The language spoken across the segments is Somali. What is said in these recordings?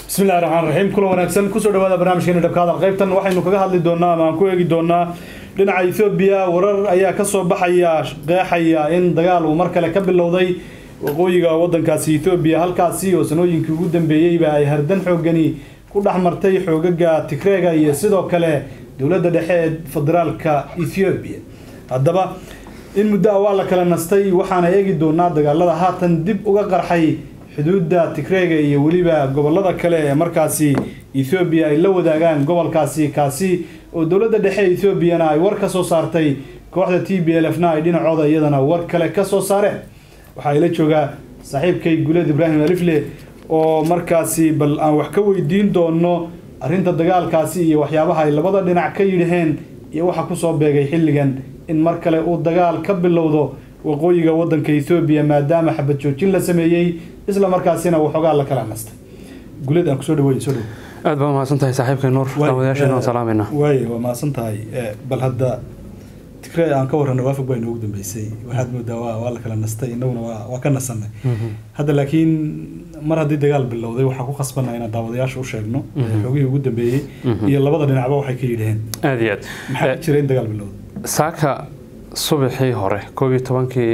bismillahi raxmaan raxiim kula wanaagsan kusoo dhawaada barnaamijkeena dhabkaada qaybtan waxaynu kaga hadli doonaa ama aan ku eegi doonaa dhinaca ethoobiya warar ayaa kasoo baxaya qeexaya in dagaal uu mar kale ka bilowday waqooyiga wadankaasi ethoobiya halkaasi oo sanooyinkii ugu dambeeyeyba ay hardan xoogani ku dhex martay xoogaga tigreega iyo sidoo kale dowladda dhexe ee federaalka ethoobiya haddaba in muddo a waa la kala nastay waxaana eegi doonaa dagaalada haatan dib uga qarxay xuduudda tigreega iyo weliba gobolada kale ee markaasi ethoobiya ay la wadaagaan gobolkaasi kaasi oo dowladda dhexe ethoobiana ay war ka soo saartay kooxda t b l f na ay dhinacooda iyadana war kale ka soo saareen waxaa ila joogaa saaxiibkay guleed ibraahim alifle oo markaasi bal aan wax ka weydiin doono arrinta dagaalkaasi iyo waxyaabaha ay labada dhinac ka yidhaheen iyo waxa kusoo beegay xilligan in mar kale uu dagaal ka bilowdo waqooyiga wadanka ethoobiya maadaama xabad joojin la sameeyey isla markaasina waxoogaa la kala nastay guleed aan kusoo dhaweey soo dhow aad baa mahadsan tahay saaxiibkay nuur daawadayaasheena waan salaamayna waay waa mahadsan tahay bal hadda tigree aan ka warrano waafag baa inoogu dambeysay waxaad moodaa waa waa la kala nastay innaguna waa waa ka nasanay hadda laakiin mar haddii dagaal bilowday waxaa ku khasbanaa inaan daawadayaasha u sheegno xoogihii ugu dambeeyey iyo labada dhinacba waxay ka yidhaheen aad iyo aad maxaa jira in dagaal bilowday saaka subaxii hore koob iyo tobankii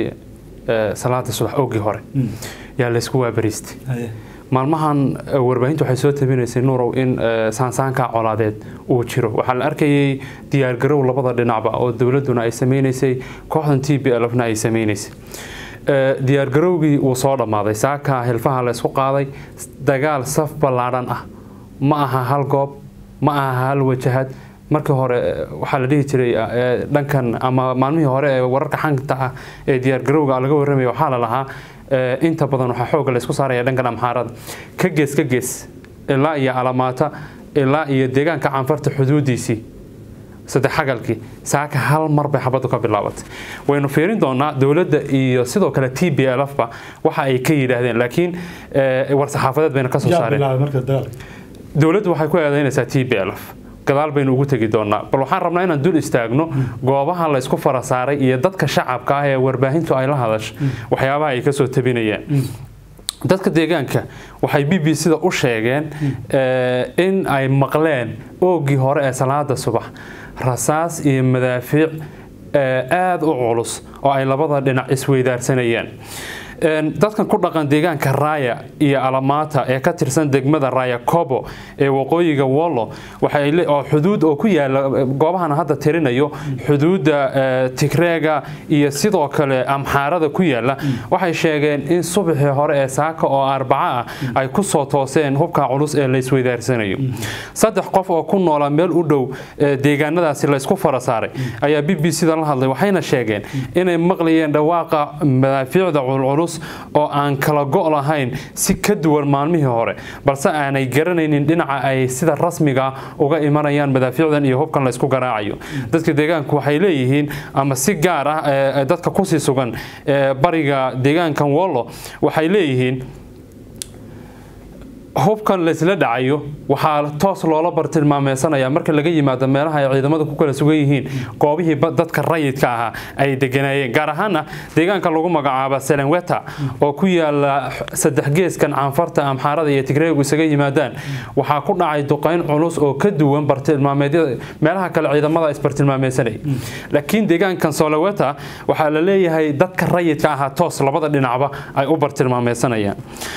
salaada subax oogii hore yaa laysku waabariistay haye maalmahan warbaahintu waxay soo tabinaysay nuurow in saansaanka colaadeed uu jiro waxaa la arkayay diyaargarow labada dhinacba oo dowladuna ay sameynaysay kooxdan t b l fna ay sameynaysay diyaargarowgii wuu soo dhammaaday saaka hilfaha laysku qaaday dagaal saf ballaadhan ah ma aha hal goob ma aha hal wajahad markii hore waxaa la dhihi jiray dhankan ama maalmihii hore ee wararka xanta ah ee diyaargarowga laga warramaya waxaa la lahaa inta badan waxaa xooga laysku saaraya dhankan amxaarada ka gees ka gees ilaa iyo alamaata ilaa iyo deegaanka canfarta xuduudiisii saddex xagalkii saaka hal mar bay xabaddu ka bilaabatay waynu fiirin doonaa dowladda iyo sidoo kale t b l f ba waxa ay ka yidhaahdeen laakiin war-saxaafadeed bayna ka soo yaa saareen bilaabay marka dagaalka dowladdu waxay ku eedaynaysaa t b l f gadaal baynu ugu tegi doonaa bal waxaan rabnaa inaan dul istaagno goobaha laysku fara saaray iyo dadka shacabka ah ee warbaahintu ay la hadasho waxyaabaha ay kasoo tabinayaan dadka deegaanka waxay b b c-da u sheegeen in ay maqleen oogii hore ee salaada subax rasaas iyo madaafiic aada u culus oo ay labada dhinac isweydaarsanayaan dadkan ku dhaqan deegaanka raaya iyo alamaata ee ka tirsan degmada raaya kobo ee waqooyiga wollo oo xuduud oo ku yaala goobahan hadda tirinayo xuduudda tigreega iyo sidoo kale amxaarada ku yaala waxay sheegeen in subaxii hore ee saaka oo arbaco ah ay ku soo tooseen hubka culus ee laysweydaarsanayo saddex qof oo ku noola meel u dhow deegaanadaasi laysku fara saaray ayaa b b c-da la hadlay waxayna sheegeen inay maqlayeen dhawaaqa madaafiicda culculus oo aan kala go' lahayn si ka duwan maalmihii hore balse aanay garanaynin dhinaca ay sida rasmiga uga imanayaan madaafiicdan iyo hubkan laysku garaacayo dadka deegaanku waxay leeyihiin ama si gaar ah dadka kusii sugan bariga deegaankan wollo waxay leeyihiin hubkan laysla dhacayo waxaa toos loola bartilmaameysanaya marka laga yimaado meelaha ay ciidamadu ku kala sugan yihiin goobihii dadka rayidka ahaa ay deganaayeen gaar ahaana deegaanka lagu magacaaba selenweta oo ku yaala saddex geeskan canfarta amxaarada iyo tigreegu isaga yimaadaan waxaa ku dhacay duqayn culus oo ka duwan bartilmaameedyada meelaha kale ciidamada isbartilmaameysanaya laakiin deegaankan soloweta waxaa la leeyahay dadka rayidka ahaa toos labada dhinacba ay u bartilmaameysanayaan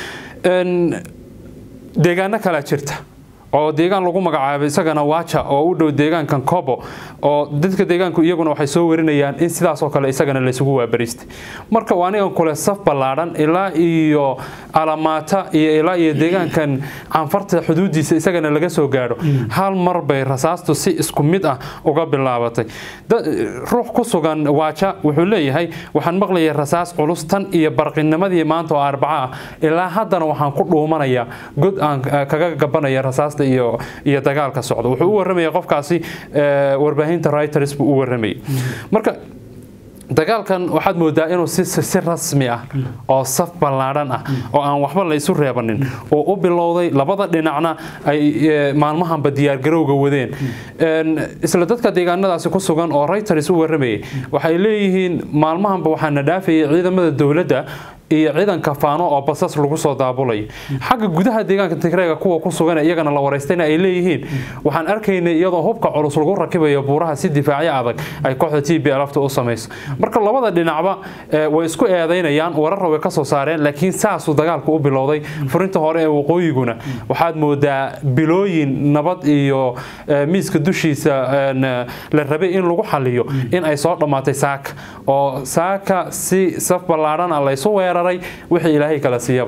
deegaano kalea jirta oo deegaan lagu magacaabay isagana waaja oo u dhow deegaankan kobo oo dadka deegaanku iyaguna waxay soo warinayaan in sidaasoo kale isagana laysugu waabariistay marka waa anigan kule saf ballaadhan ilaa iyo alamaata iyo ilaa iyo deegaankan canfarta xuduudiisa isagana laga soo gaadho hal mar bay rasaastu si isku mid ah uga bilaabatay ruux ku sugan waaja wuxuu leeyahay waxaan maqlayay rasaas culus tan iyo barqinimadii maanta oo arbaco ah ilaa haddana waxaan ku dhuumanayaa god aan kaga gabanaya rasaasta iyo iyo dagaalka socda wuxuu u warramaya qofkaasi warbaahinta reuters buu u warramayay marka dagaalkan waxaad moodaa inuu si si rasmi ah oo saf ballaadhan ah oo aan waxba la isu reebanin oo u bilowday labada dhinacna ay maalmahanba diyaargarowga wadeen isla dadka deegaanadaasi ku sugan oo reuters u warramayay waxay leeyihiin maalmahanba waxaana dhaafayay ciidamada dowladda iyo ciidanka faano oo basas lagu soo daabulayo xagga gudaha deegaanka tigreega kuwa ku sugan iyagana la waraystayna ay leeyihiin waxaan arkaynay iyadoo hubka culus lagu rakibayo buuraha si difaacyo adag ay kooxda t b lfta u samayso marka labada dhinacba way isku eedaynayaan wararra way ka soo saareen laakiin saasuu dagaalku u bilowday furinta hore ee waqooyiguna waxaad moodaa bilooyin nabad iyo miiska dushiisa la rabay in lagu xaliyo in ay soo dhammaatay saaka oo saaka si saf ballaadhana laysu weeraray wixii ilaahay kala siiyaba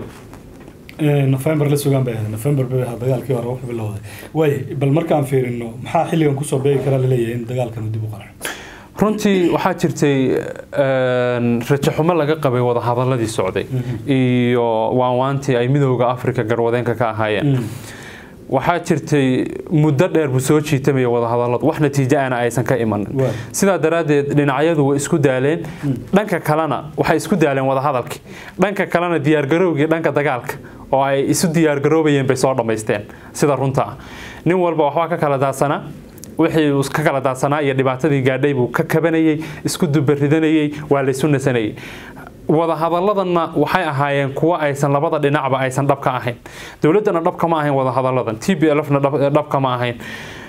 nofembar la sugaan bay ahayd nofembar bay ahaa dagaalkii hore wuxuu bilowday way bal markaan fiirino maxaa xilligan kusoo beegi karaa laleeyahay in dagaalkan dib u qarxo runtii waxaa jirtay rajaxumo laga qabay wadahadaladii socday iyo waanwaantii ay midooda africa garwadeenka ka ahaayeen waxaa jirtay muddo dheer buu soo jiitamaya wadahadaladu wax natiijo ana aysan ka imanin sidaa daraaddeed dhinacyadu way isku daaleen dhanka kalena waxay isku daaleen wadahadalkii dhanka kalena diyaargarowgii dhanka dagaalka oo ay isu diyaargaroobayeen bay soo dhammaysteen sida runta ah nin walba waxbaa ka kala daadsanaa wixii uu ka kala daadsanaa iyo dhibaatadii gaadhay buu ka kabanayey isku dubaridanayey waa laysu nasanayay wadahadaladana waxay ahaayeen kuwo aysan labada dhinacba aysan dhabka ahayn dowladana dhabka ma ahayn wadahadaladan t b lfna dhabka ma ahayn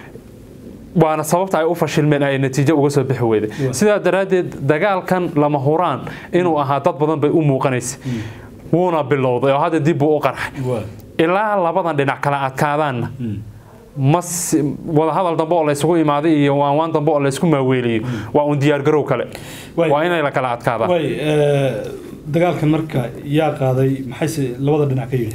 waana sababta ay u fashilmeen ay natiijo uga soo bixi weyday sidaa daraaddeed dagaalkan lama huraan inuu ahaa dad badan bay u muuqanaysa wuuna bilowday oo hadda dib buu u qarxay ilaa labadan dhinac kala adkaadaanna mas wadahadal dambe oo laysugu imaaday iyo waanwaan dambe oo laysku maaweeliyo waa uun diyaargarow kale waa inay la kala adkaadaan dagaalkan marka yaa qaaday maxayse labada dhinac ka yidhi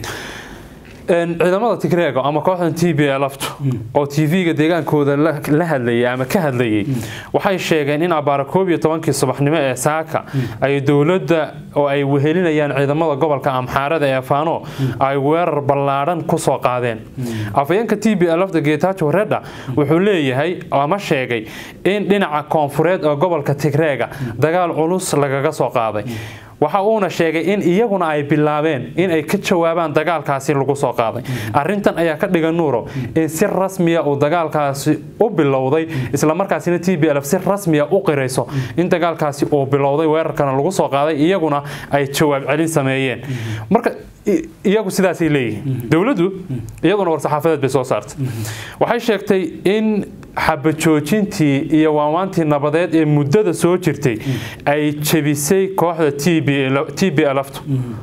ciidamada tigreego ama kooxdan t b lftu oo tv-ga deegaankooda la hadlayay ama ka hadlayay waxay sheegeen in abaara koob iyo tobankii subaxnimo ee saaka ay dowladda oo ay wehelinayaan ciidamada gobolka amxaarada ee faano ay weerar ballaadhan ku soo qaadeen afayeenka t b lfta getajo redha wuxuu leeyahay ama sheegay in dhinaca koonfureed ee gobolka tigreega dagaal culus lagaga soo qaaday waxa uuna sheegay in iyaguna ay bilaabeen in ay ka jawaabaan dagaalkaasi lagu soo qaaday arintan ayaa ka dhigan nuuro in si rasmiya uu dagaalkaasi u bilowday islamarkaasina t b lf si rasmiya u qirayso in dagaalkaasi uu bilowday weerarkana lagu soo qaaday iyaguna ay jawaab celin sameeyeen marka iyagu sidaasay leeyihiin dowladdu iyaduna war-saxaafadeed bay soo saartay waxay sheegtay in xabajoojintii iyo waanwaantii nabadeed ee muddada soo jirtay ay jebisay kooxda t b lftu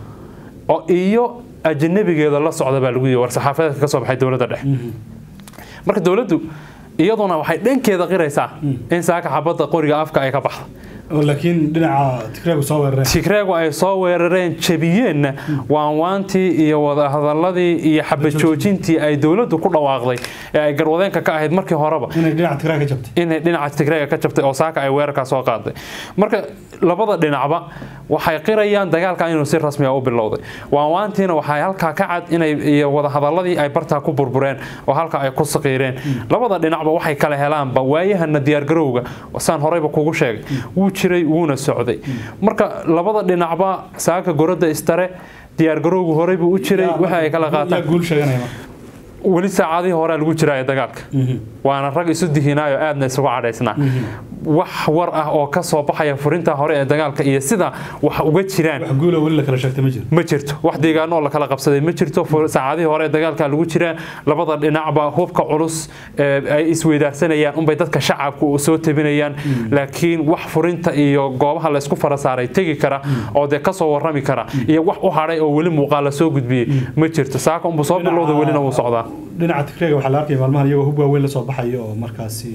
oo iyo ajanabigeeda la socda baa lagu yii war-saxaafadeedka ka soo baxay dowladda dhexe marka dowladdu iyaduna waxay dhankeeda qiraysaa in saaka xabadda qoriga afka ay ka baxda laakiin dhinaca tigreegu soo weerareen tigreegu ay soo weerareen jebiyeenna waanwaantii iyo wadahadaladii iyo xabajoojintii ay dowladdu ku dhawaaqday ee ay garwadeenka ka ahayd markii horeba inay dhinaca tigreega ka jabtay inay dhinaca tigreega ka jabtay oo saaka ay weerarkaa soo qaaday marka labada dhinacba waxay qirayaan dagaalka inuu si rasmiya u bilowday waanwaantiina waxay halkaa ka cad inay iyo wadahadaladii ay bartaa ku burbureen oo halka ay ku saqiireen labada dhinacba waxay kala helaanba waayahana diyaargarowga saan horeyba kugu sheegay wuu jiray wuuna socday marka labada dhinacba saaka gorada istare diyaargarowgu horey buu u jiray waxa ay kala qaataan guul sheeganaya weli saacadihii horea lagu jiraa ee dagaalka waana rag isu dihinaayo aadna isugu cadhaysnaa wax war ah oo ka soo baxaya furinta hore ee dagaalka iyo sida wax uga jiraan wax guula weli la kala sheegtay ma jiro ma jirto wax deegaano oo la kala qabsaday ma jirto saacadihii hore ee dagaalka lagu jiraa labada dhinacba hubka culus ay isweydaarsanayaan unbay dadka shacabka soo tabinayaan laakiin wax furinta iyo goobaha laysku fara saaray tegi kara oo dee kasoo warrami kara iyo wax u hadhay oo weli muuqaal la soo gudbiyey ma jirto saaka unbu soo bilowda welina wuu socdaa dhinaca tigreega waxaa la arkaya maalmahan iyagoo hub waaweyn la soo baxaya oo markaasi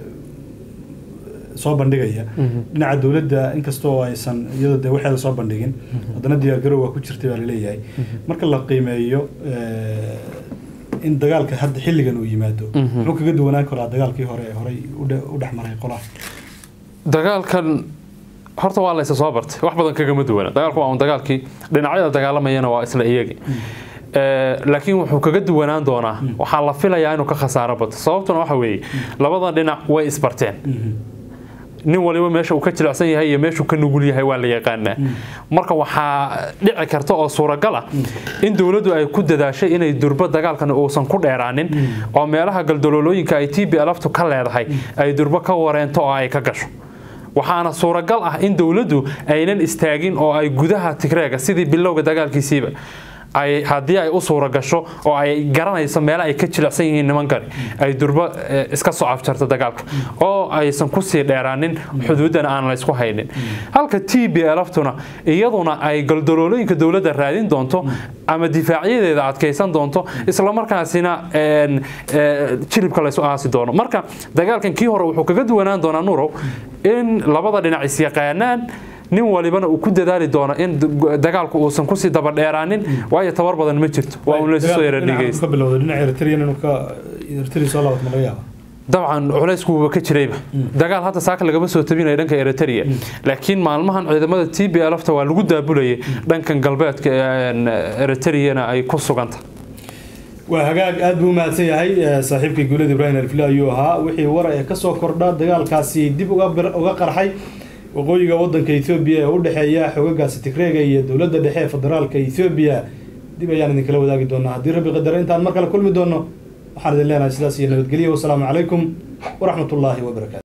soo bandhigaya dhinaca dowladda inkastoo aysan iyadoo dee waxeeda soo bandhigin haddana diyaargarow waa ku jirtay baa laleeyahay marka la qiimeeyo in dagaalka hadda xilligan uu yimaado muxuu kaga duwanaan karaa dagaalkii hore ee horey u dhex maray qolaha dagaalkan horta waa laysa soo bartay wax badan kagama duwana dagaalku waa un dagaalkii dhinacyada dagaalamayana waa isla iyagi laakiin wuxuu kaga duwanaan doonaa waxaa la filayaa inuu ka khasaaro bato sababtuna waxa weeye labada dhinac way isbarteen nin waliba meesha uu ka jilicsan yahay iyo meeshuu ka nugul yahay waa la yaqaanaa marka waxaa dhici karta oo suuragal ah in dowladdu ay ku dadaashay inay durbo dagaalkan uusan ku dheeraanin oo meelaha galdaloolooyinka ay t b lftu ka leedahay ay durbo ka wareento oo ay ka gasho waxaana suuragal ah in dowladdu aynan istaagin oo ay gudaha tigreega sidii bilowga dagaalkiisiiba ay haddii ay u suura gasho oo ay garanayso meelo ay ka jilicsan yihiin nimankani ay durbo iska soo afjarto dagaalka oo aysan kusii dheeraanin xuduuddana aan la ysku haynin halka t b lftuna iyaduna ay galdaloolooyinka dowladda raadin doonto ama difaacyadeeda adkaysan doonto islamarkaasina jilibka laysu aasi doono marka dagaalkan kii hore wuxuu kaga duwanaan doonaa nurow in labada dhinac isyaqaanaan nin walibana uu ku dadaali doono in dagaalku uusan kusii dabadheeraanin waayo tabar badan ma jirto waa un laysu soo yaradhigaysa dabcan culayskuuba ka jirayba dagaal hadda saaka lagama soo tabinaya dhanka eritrea laakiin maalmahan ciidamada t b lfta waa lagu daabulayay dhankan galbeedka eritreana ay ku suganta waa hagaag aada buu umahadsan yahay saaxiibkii guulada ibrahim alfile ayuu ahaa wixii wara ee kasoo kordha dagaalkaasi dib uga qarxay waqooyiga wadanka ethoobiya ee u dhexeeya xogagaasi tigreega iyo dowladda dhexe ee federaalka ethoobiya dib ayaan idinkala wadaagi doonaa haddii rabbi qadara intaan mar kale kulmi doono waxaan idin leenahay sidaas iyo nabadgelyo wasalaamu calaykum waraxmat ullaahi wabarakatu